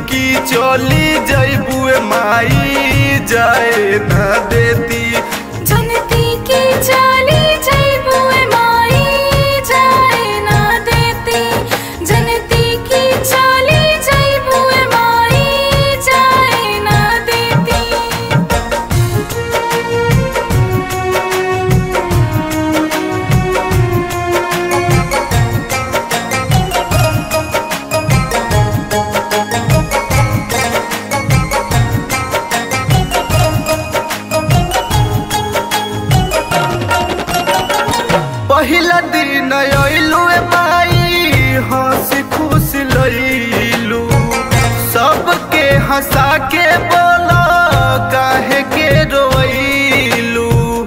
की चली जैबुए माई जाए न देती जनती की चाली जैबुए माई जाए ना देती जनती की चाली जैबुए माई जाए ना देती पहिला दिन अइलू माई हंसी खुश लइलू सबके हंसा के बोला काहे के रोइलू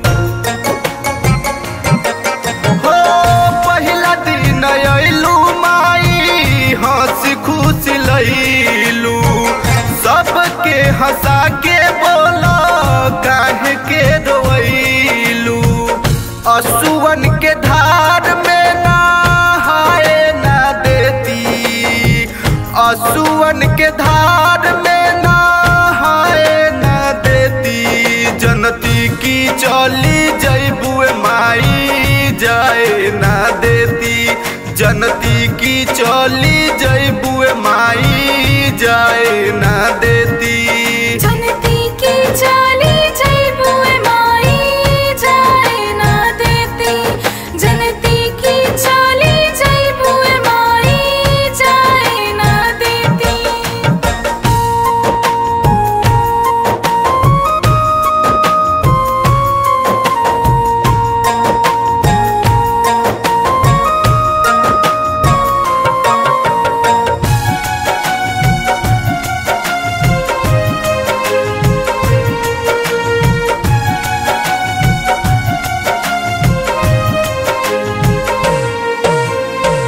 हो पहिला दिन अइलू माई हंसी खुश लइलू सबके हंसा के बोला काहे के रोइलू असुवन के धार में नहाए ना देती असुवन के धार में नहाए ना देती जनती की चली जैबुए माई जाए ना देती जनती की चली जैबुए माई जाए ना देती जनती की चाली जैबुए माई जाए ना देती जनती की चाली जैबुए माई जाए ना देती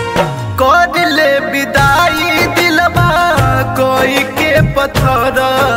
कर ले विदाई दिलबा कोई के पत्थर